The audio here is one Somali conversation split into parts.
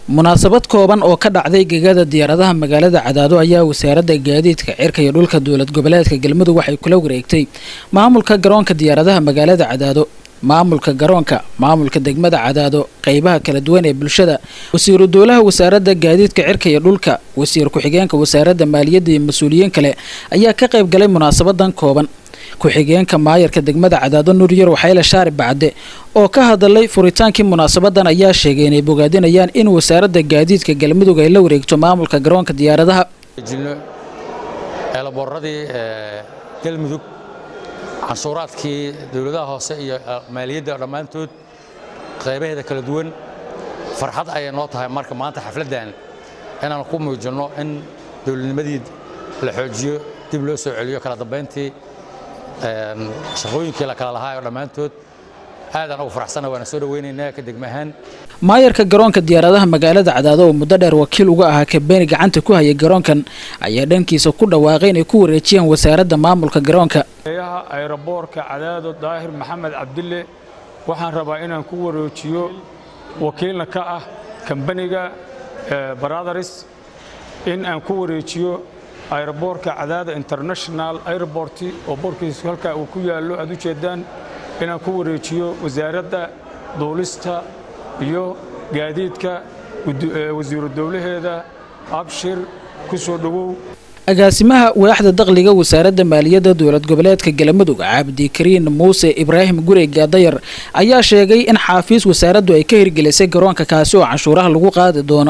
munaasabad kooban oo ka dhacday gegada diyaaradaha magaalada cadaado ayaa wasaaradda gaadiidka cirka iyo dhulka dowlad goboleedka galmudug waxay kula wareegtay maamulka garoonka diyaaradaha magaalada cadaado maamulka garoonka maamulka degmada cadaado qeybaha kala duwan ee bulshada wasiiru dowlaha wasaaradda gaadiidka cirka iyo dhulka wasiir ku-xigeenka wasaaradda maaliyadda iyo mas-uuliyiin kale ayaa ka qayb galay munaasabadan kooban ku-xigeenka maayarka degmada cadaado nuryar waxayla shaari bacde oo ka hadalay furitaankii munaasabadan ayaa sheegay inay bogaadinayaan in wasaaradda gaadiidka galmudug ay la wareegto maamulka garoonka diyaaradaha jilno eelaboorradii galmudug canshuuraadkii dowladaha hoose iyo maaliyadda dhammaantood qaybaheeda kala duwan farxad ayay noo tahay marka maanta xafladdan inaan ku muujinno in dowladnimadii la xoojiyo dib loo soo celiyo kala dambayntii shaqooyinkii la kala lahaa oo dhammaantood aadaan ugu faraxsana waana soo dhawaynaynaa ka degma ahaan maayarka garoonka diyaaradaha magaalada cadaado oo muddo dheer wakiil uga ahaa kabeeni gacanta ku hayay garoonkan ayaa dhankiisa ku dhawaaqay inay ku wareejiyaan wasaaradda maamulka garoonka eeyaha ayroboorka cadaado daahir maxamed cabdille waxaan rabaa inaan ku wareejiyo wakiilna ka ah kambaniga brothers in aan ku wareejiyo ayroboorka cadaada international airport oo boorkiisu halkaa uu ku yaallo aad u jeeddaan inaan ku wareejiyo wasaaradda duulista iyo gaadiidka wasiiru dowlaheeda abshir ku soo dhowow agaasimaha waaxda dakhliga wasaaradda maaliyadda dowlad goboleedka galmudug cabdikariin muuse ibraahim gure gaadayar ayaa sheegay in xaafiis wasaaraddu ay ka hirgelisay garoonka kaasi oo canshuuraha lagu qaadi doono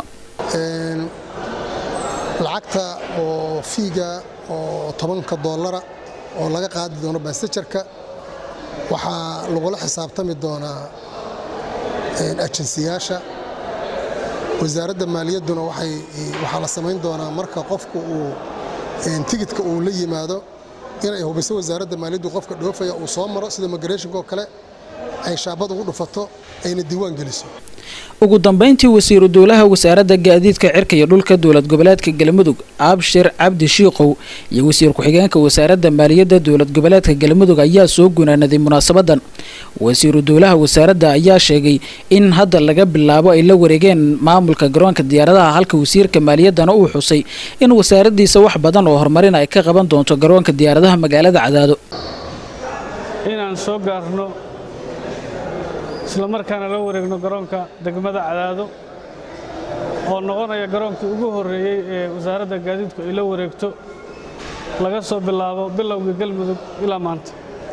lacagta oo fiiga oo tobanka doolara oo laga qaadi doono basajarka waxaa lagula xisaabtami doonaa ajensiyaasha wasaaradda maaliyadduna waxaa la samayn doonaa marka qofku uu tigidka uu la yimaado inay hubiso wasaaradda maaliyaddu qofka dhoofaya uu soo maro sida migrationka oo kale ay shaabad ugu dhufato ayna diiwaan geliso ugu dambayntii wasiiru dowlaha wasaaradda gaadiidka cirka iyo dhulka dowlad goboleedka galmudug abshir cabdi shiikow iyo wasiir ku-xigeenka wasaaradda maaliyadda dowlad goboleedka galmudug ayaa soo gunaanaday munaasabadan wasiiru dowlaha wasaaradda ayaa sheegay in hadda laga bilaabo ay la wareegeen maamulka garoonka diyaaradaha halka wasiirka maaliyaddana uu xusay in wasaaraddiisa wax badan oo horumarin ay ka qaban doonto garoonka diyaaradaha magaalada cadaado inaan soo gaarno isla markaana la wareegno garoonka degmada cadaado oo noqonaya garoonkii ugu horreeyey ee wasaaradda gaadiidku ay la wareegto laga soo bilaabo bilowgii galmudug ilaa maanta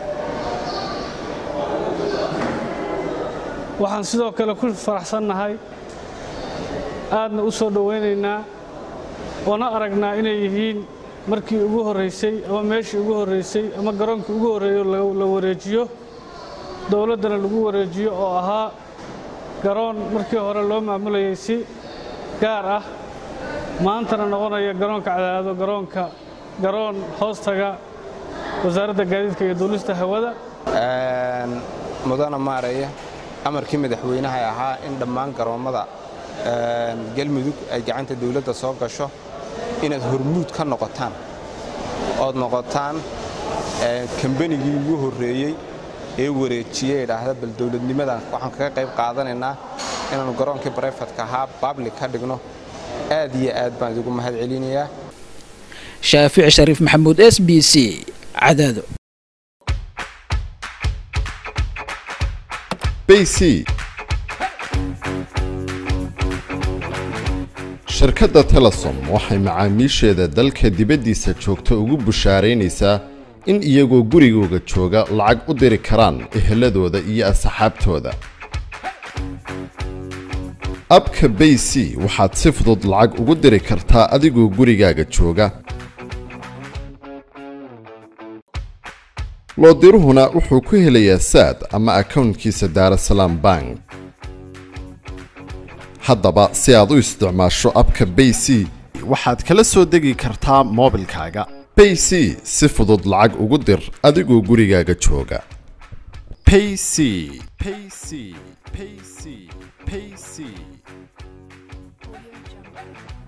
waxaan sidoo kale ku faraxsannahay aadna u soo dhowaynaynaa oona aragnaa inay yihiin markii ugu horraysay ama meeshii ugu horraysay ama garoonkii ugu horreeyo la wareejiyo dowladdana lagu wareejiyo oo ahaa garoon markii hore loo maamulayay si gaar ah maantana noqonaya garoonka cadaado garoonka garoon hoostaga wasaaradda gaadiidka iyo duulista hawada mudana maaraya amarkii madaxweynaha ahaa in dhammaan garoommada galmudug ay gacanta dawladda soo gasho inaad hormuud ka noqotaan ood noqotaan kambanigii ugu horreeyey ee wareejiye idhaahda bal dowladnimadan waxaan kaga qayb qaadanaynaa inaannu garoonkii barayfatka ahaa bablik ka dhigno aad iyo aad baan idigu mahad celinayaa shaafici shariif maxamuud s b c cadaado shirkadda telesom waxay macaamiisheeda dalka dibaddiisa joogta ugu bushaaraynaysaa in iyagoo gurigooga jooga lacag u diri karaan eheladooda iyo asxaabtooda abka bay c waxaad si fudud lacag ugu diri kartaa adigoo gurigaaga jooga loodiruhuna wuxuu ku helayaa saad ama akownkiisa daarasalaam bank haddaba si aad u isticmaasho abka bay c waxaad kala soo degi kartaa moobilkaaga bay c si fudud lacag ugu dir adigoo gurigaaga jooga payc payc payc payc